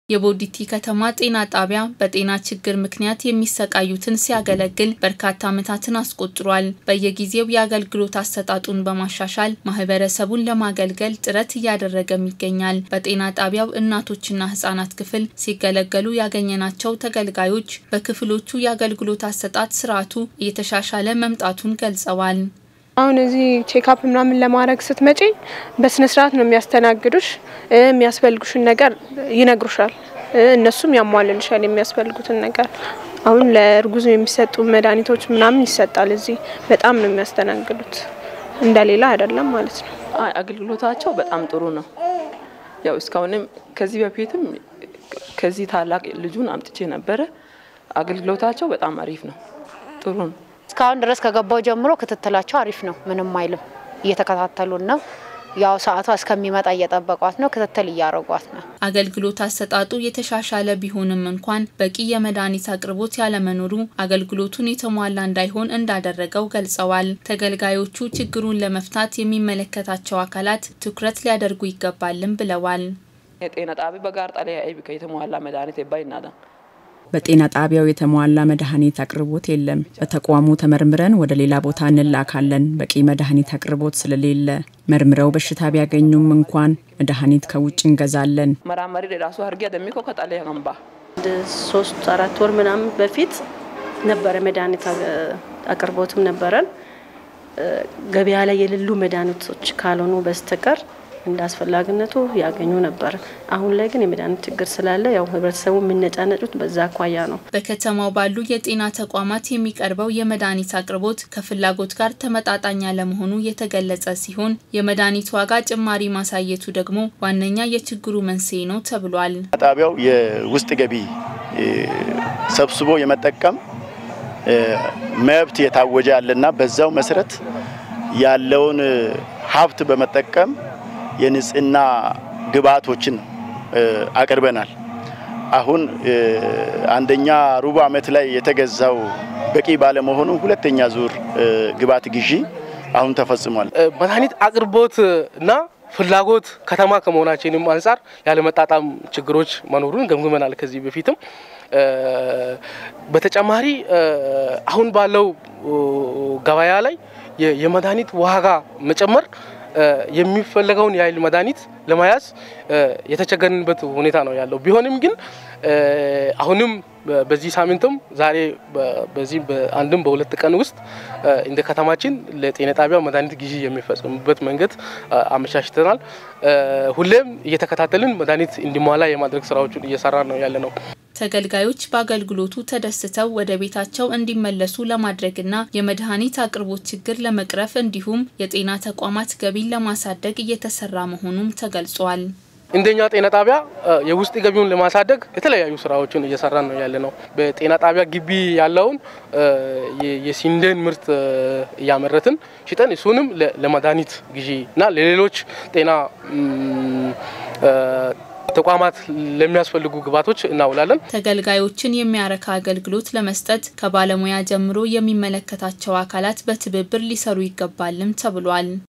የቦዲቲ ከተማ ጤና ጣቢያ በጤና ችግር ምክንያት የሚሰቃዩትን ሲያገለግል በርካታ ዓመታትን አስቆጥሯል። በየጊዜው የአገልግሎት አሰጣጡን በማሻሻል ማህበረሰቡን ለማገልገል ጥረት እያደረገም ይገኛል። በጤና ጣቢያው እናቶችና ህጻናት ክፍል ሲገለገሉ ያገኘናቸው ተገልጋዮች በክፍሎቹ የአገልግሎት አሰጣጥ ስርዓቱ እየተሻሻለ መምጣቱን ገልጸዋል። አሁን እዚህ ቼክአፕ ምናምን ለማድረግ ስትመጪ በስነ ስርዓት ነው የሚያስተናግዱሽ። የሚያስፈልጉሽን ነገር ይነግሩሻል። እነሱም ያሟልልሻል የሚያስፈልጉትን ነገር። አሁን ለእርጉዝ የሚሰጡ መድኃኒቶች ምናምን ይሰጣል። እዚህ በጣም ነው የሚያስተናግዱት፣ እንደሌላ አይደለም ማለት ነው። አገልግሎታቸው በጣም ጥሩ ነው። ያው እስካሁንም ከዚህ በፊትም ከዚህ ታላቅ ልጁን አምጥቼ ነበረ። አገልግሎታቸው በጣም አሪፍ ነው፣ ጥሩ ነው። እስካሁን ድረስ ከገባው ጀምሮ ክትትላቸው አሪፍ ነው። ምንም አይልም። እየተከታተሉን ነው። ያው ሰዓቷ እስከሚመጣ እየጠበቋት ነው። ክትትል እያደረጓት ነው። አገልግሎት አሰጣጡ የተሻሻለ ቢሆንም እንኳን በቂ የመድኃኒት አቅርቦት ያለመኖሩ አገልግሎቱን የተሟላ እንዳይሆን እንዳደረገው ገልጸዋል። ተገልጋዮቹ ችግሩን ለመፍታት የሚመለከታቸው አካላት ትኩረት ሊያደርጉ ይገባልም ብለዋል። የጤና ጣቢ በጋር ጣሊያ አይብ የተሟላ መድኃኒት ባይናዳ በጤና ጣቢያው የተሟላ መድኃኒት አቅርቦት የለም። በተቋሙ ተመርምረን ወደ ሌላ ቦታ እንላካለን። በቂ መድኃኒት አቅርቦት ስለሌለ መርምረው በሽታ ቢያገኙም እንኳን መድኃኒት ከውጭ እንገዛለን። መራመሪ ራሱ አርጌ ደሚኮ ከጣሊያ ገንባ ሶስት አራት ወር ምናምን በፊት ነበረ መድኃኒት አቅርቦትም ነበረን። ገበያ ላይ የሌሉ መድኃኒቶች ካልሆኑ በስተቀር እንደ አስፈላጊነቱ ያገኙ ነበር። አሁን ላይ ግን የመድኃኒት ችግር ስላለ ያው ህብረተሰቡ የሚነጫነጩት በዛ አኳያ ነው። በከተማው ባሉ የጤና ተቋማት የሚቀርበው የመድኃኒት አቅርቦት ከፍላጎት ጋር ተመጣጣኝ አለመሆኑ የተገለጸ ሲሆን የመድኃኒት ዋጋ ጭማሪ ማሳየቱ ደግሞ ዋነኛ የችግሩ መንስኤ ነው ተብሏል። ጣቢያው የውስጥ ገቢ ሰብስቦ የመጠቀም መብት የታወጀ ያለና በዛው መሰረት ያለውን ሀብት በመጠቀም የንጽህና ግብዓቶችን አቅርበናል። አሁን አንደኛ ሩብ ዓመት ላይ የተገዛው በቂ ባለመሆኑ ሁለተኛ ዙር ግብዓት ግዢ አሁን ተፈጽሟል። መድኃኒት አቅርቦት እና ፍላጎት ከተማ ከመሆናችንም አንጻር ያለመጣጣም ችግሮች መኖሩን ገምግመናል ከዚህ በፊትም። በተጨማሪ አሁን ባለው ገበያ ላይ የመድኃኒት ዋጋ መጨመር የሚፈለገውን የኃይል መድኃኒት ለመያዝ የተቸገርንበት ሁኔታ ነው ያለው። ቢሆንም ግን አሁንም በዚህ ሳምንትም ዛሬ በዚህ በአንድም በሁለት ቀን ውስጥ እንደ ከተማችን ለጤና ጣቢያ መድኃኒት ግዢ የሚፈጸምበት መንገድ አመቻችተናል። ሁሌም እየተከታተልን መድኃኒት እንዲሟላ የማድረግ ስራዎችን እየሰራ ነው ያለ ነው። ተገልጋዮች በአገልግሎቱ ተደስተው ወደ ቤታቸው እንዲመለሱ ለማድረግና የመድኃኒት አቅርቦት ችግር ለመቅረፍ እንዲሁም የጤና ተቋማት ገቢን ለማሳደግ እየተሰራ መሆኑም ተገልጿል። እንደኛ ጤና ጣቢያ የውስጥ ገቢውን ለማሳደግ የተለያዩ ስራዎችን እየሰራን ነው ያለ ነው። በጤና ጣቢያ ግቢ ያለውን የስንዴን ምርት እያመረትን ሽጠን እሱንም ለመድኃኒት ግዢ እና ለሌሎች ጤና ተቋማት ለሚያስፈልጉ ግብዓቶች እናውላለን። ተገልጋዮችን የሚያረካ አገልግሎት ለመስጠት ከባለሙያ ጀምሮ የሚመለከታቸው አካላት በትብብር ሊሰሩ ይገባልም ተብሏል።